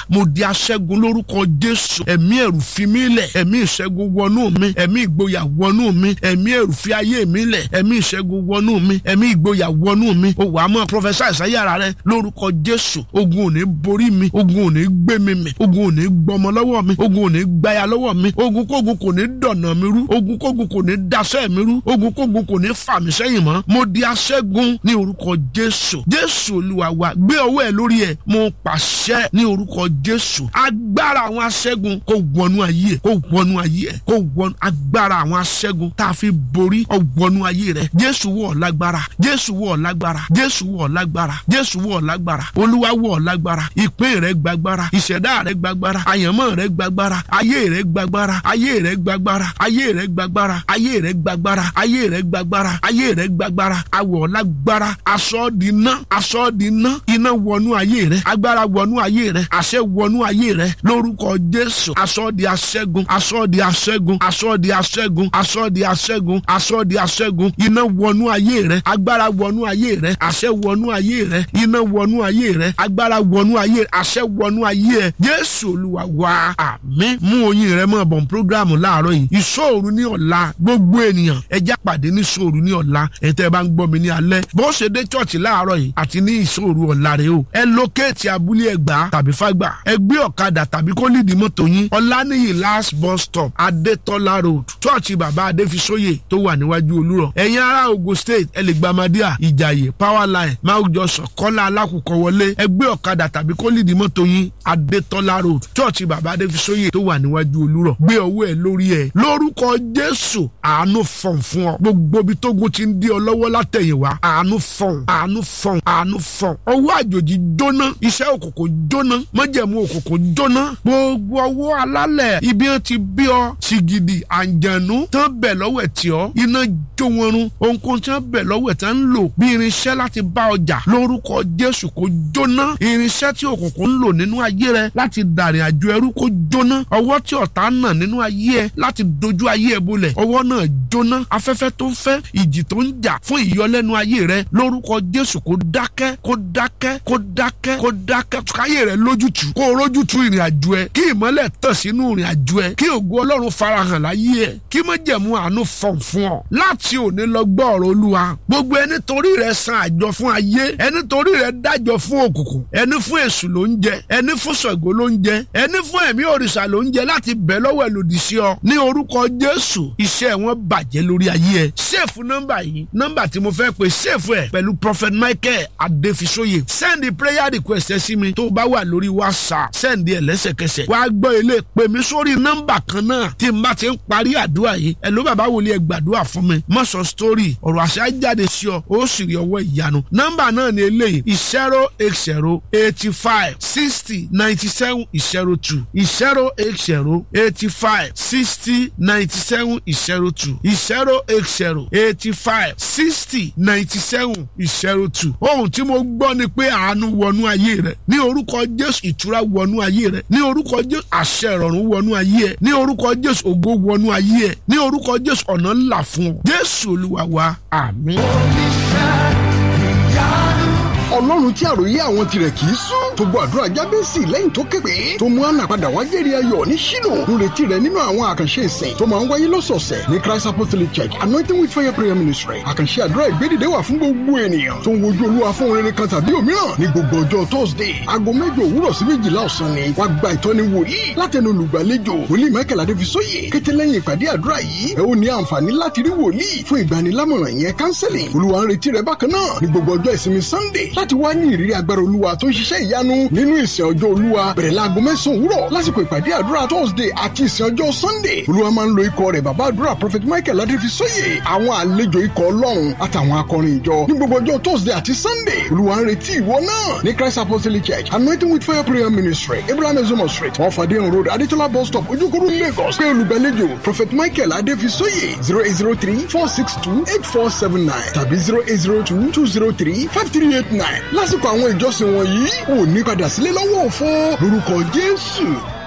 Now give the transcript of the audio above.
mo di aṣẹ́gun lórúkọ jésù ẹ̀mí ẹ̀rù fi mí lẹ̀ ẹ̀mí ìṣẹ́gun wọnú mi ẹ̀mí ìgboyà wọnú mi ẹ̀mí ẹ̀rù fi ayé mi lẹ̀ ẹ̀mí ìṣẹ́gun wọnú mi ẹ̀mí ìgboyà wọnú mi o wàá mọ̀ prọfẹsà ìsáyàrá rẹ lórúkọ jésù ogun ò ní borí mi ogun ò ní gbé mi mì ogun ò ní gbọmọ lọ́wọ́ mi ogun ò ní gbaya lọ́wọ́ mi ogun kógun kò ní dọ̀nà mi rú ogun kógun kò ní daṣẹ́ mi rú ogun kógun kò ní fà mí sẹ́yìn mọ́ mo di aṣẹ́gun ní orúkọ jésù jésù olúwa wa gbé ọwọ́ ẹ lórí ẹ mo pàṣẹ ní orúkọ jésù agbára àwọn aṣẹ́gun kò wọnú ayé ẹ kò wọnú ayé ẹ kò wọnú agbára àwọn aṣẹ́gun tá a fi borí ọ wọnú ayé rẹ jésù wọ̀ lágbára jésù wọ̀ lágbára jésù wọ̀ lágbára jésù wọ̀ lágbára olúwa wọ̀ lágbára ìpín rẹ gbàgbára ìṣẹ̀dá rẹ gbàgbára àyànmọ́ rẹ gbàgbára ayé rẹ gbàgbára ayé rẹ gbàgbára ayé rẹ gbàgbára ayé rẹ gbàgbára ayé rẹ gbàgbára ayé rẹ gbàgbára awọ̀ lágbára aṣọ di iná aṣọ di iná iná wọnú ayé rẹ agbára wọnú ayé rẹ àṣẹ wọnú ayé rẹ lórúkọ jésù aṣọ di aṣẹ́gun aṣọ di aṣẹ́gun aṣọ di aṣẹ́gun aṣọ di aṣẹ́gun aṣọ di aṣẹ́gun iná wọnú ayé rẹ agbára wọnú ayé rẹ àṣẹ wọnú ayé rẹ iná wọnú ayé rẹ agbára wọnú ayé rẹ àṣẹ wọnú ayé rẹ jésù olúwa wa àmín mú oyin rẹ mọ bọ̀n programu láàárọ̀ yìí ìṣòro ní ọ̀la gbogbo ènìyàn ẹjá pàdé ní ìṣòro ní ọ̀la ẹ̀ tẹ́ ẹ bá ń gbọ́ mi ní alẹ́ bó ṣe dé chọ́ọ̀chì láàárọ̀ yìí àti ní ìṣòro ọ̀la rẹ o ẹ lókèétì abúlé ẹgbà tàbí fàgbà ẹ gbé ọ̀kadà tàbí kó lídìí mọ́tò yín ọ̀lànìyí last bus stop adétọ́lá road chọ́ọ̀chì bàbá adéfisóyè tó wà níwájú olúrọ̀ ẹ̀yin ará ogun state ẹ lè gba madia ìjàyè power line mount johnson kọ́lá alákùkọ wọlé ẹ gbé ọ̀kadà tàbí kó lídìí mọ́tò yín adétọ́lá road chọ́ọ̀chì bàbá adéfisóyè tó wà níwájú olúrọ̀ gbé ọwọ́ ẹ lórí ẹ lórúkọ jésù àánú fọ̀n fún ọ gbogbo ibi tógun ti ń dí ọ lọ́wọ́ látẹ̀yìnwá àánú fọ̀n àánú fọ̀n àánú fọ̀n ọwọ́ àjòjì jóná iṣẹ́ òkùnkùn jóná májẹ̀mú òkùnkùn jóná gbogbo ọwọ́ alálẹ̀ ibi wọn ti bí ọ sìgìdì àǹjẹ̀nú tán bẹ̀ lọ́wọ́ ẹ̀ tí ọ iná jó wọn run ohunkóhun tí wọn bẹ̀ lọ́wọ́ ẹ̀ tán ń lò bí irinṣẹ́ láti bá ọjà lórúkọ jésù kó jóná irinṣẹ́ tí òkùnkùn ń lò nínú ayé rẹ láti dàrin àjò ẹrú kó jóná ọwọ́ tí ọ̀tá nà nínú ayé ẹ láti dojú ayé ẹ bolẹ̀ ọwọ́ náà jóná afẹ́fẹ́ tó ń fẹ́ ìjì tó ń jà fún ìyọlẹ́nu ayé rẹ lórúkọ jésù kó dákẹ́ kó dákẹ́ kó dákẹ́ kó dákẹ́ káyé rẹ lójútù kó rójútù ìrìn àjò ẹ kí ìmọ́lẹ̀ tàn sínú ìrìn àjò ẹ kí ògo ọlọ́run farahàn láyé ẹ kí májẹ̀mú àánú fọ̀n fún ọ láti òní lọ gbọ́ ọ̀rọ̀ olúwa gbogbo ẹni torí rẹ san àjọ fún ayé ẹni torí rẹ dájọ fún òkùnkùn ẹni fún èṣù ló ń jẹ ẹni fún ṣàngó ló ń jẹ ẹni fún ẹ̀mí òrìṣà ló ń jẹ láti bẹ̀ lọ́wọ́ ẹ̀ lòdì sí ọ ní orúkọ jésù iṣẹ́ wọn bàjẹ́ lórí ayé ẹ ṣèfù nọ́mbà yìí nọ́mbà tí mo fẹ́ pè ṣèfù ẹ̀ pẹ̀lú prophet michael adéfisóye send the prayer request ẹ sí mi tó bá wà lórí whatsapp send ẹ lẹ́sẹ̀kẹsẹ̀ wàá gbọ́ ilé pè mí sórí nọ́mbà kan náà tí n bá ti ń parí àdúrà yìí ẹ ló bàbá wòlíì ẹ gbàdúrà fún mi má sọ story ọ̀rọ̀ àṣà jáde sí ọ ó sì rí ọwọ́ ìyanu nọ́mbà náà ni eléyìí zero eight zero eighty five sixty ninety seven zero two zero eight zero eighty five sixty ninety seven zero two zero eight zero eighty five sixty ninety seven zero two ohun tí mo gbọ́ ni pé àánú wọnú ayé rẹ ní orúkọ jésù ìtura wọnú ayé rẹ ní orúkọ jésù àṣẹ ìrọ̀rùn wọnú ayé ẹ ní orúkọ jésù ògo wọnú ayé ẹ ní orúkọ jésù ọ̀nà ńlá fún ọ jésù olúwa wa àmín. ọlọ́run tí àròyé àwọn tirẹ̀ kì í sún tó gbọ́ àdúrà jábẹ́sì lẹ́yìn tó képe tó mú àná padà wá jẹ́rìí ayọ̀ ní ṣínú ń retí rẹ̀ nínú àwọn àkànṣe ìsìn tó máa ń wáyé lọ́sọ̀ọ̀sẹ̀ ní christ apostolic church anointing with fire prayer ministry àkànṣe àdúrà ìgbédìde wà fún gbogbo ènìyàn tó ń wojú olúwa fún rere kan tàbí òmíràn ní gbogbo ọjọ́ thursday aago mẹ́jọ òwúrọ̀ sí méjìlá ọ̀sán ni wá gba ìtọ́ni wòlíì látẹnu olùgbàlejò wòlíì michael adéfisóyè kété lẹ́yìn ìpàdé àdúrà yìí ẹ ó ní àǹfààní láti rí wòlíì fún ìgbanilámọ̀ràn yẹn counseling olúwa ń retí rẹ bákan náà ní gbogbo ọjọ́ ìsinmi sunday láti wá ní ìrírí agbára olúwa tó ń ṣiṣẹ́ ìyanu nínú ìsìn ọjọ́ olúwa bẹ̀rẹ̀ láago mẹ́sàn-án òwúrọ̀ lásìkò ìpàdé àdúrà thursday àti ìsìn ọjọ́ sunday olúwa máa ń lo ikọ̀ rẹ̀ bàbá àdúrà prophet michael adéfisóyè àwọn àlejò ikọ̀ ọlọ́run àtàwọn akọrin ìjọ ní gbogbo ọjọ́ thursday àti sunday olúwa ń retí ìwọ náà ní christ apostolic church anointing with fire prayer ministry abraham ezomo street wọn fàdé road adétọ́lá bus stop ojúkúrú lagos pé olùgbàlejò prophet michael adéfisóyè zero eight zero three four six two eight four seven nine tàbí zero eight zero two two zero three five three eight nine lásìkò àwọn ìjọsìn wọ̀nyí ò ní padà sílé lọ́wọ́ òfo lórúkọ jésù.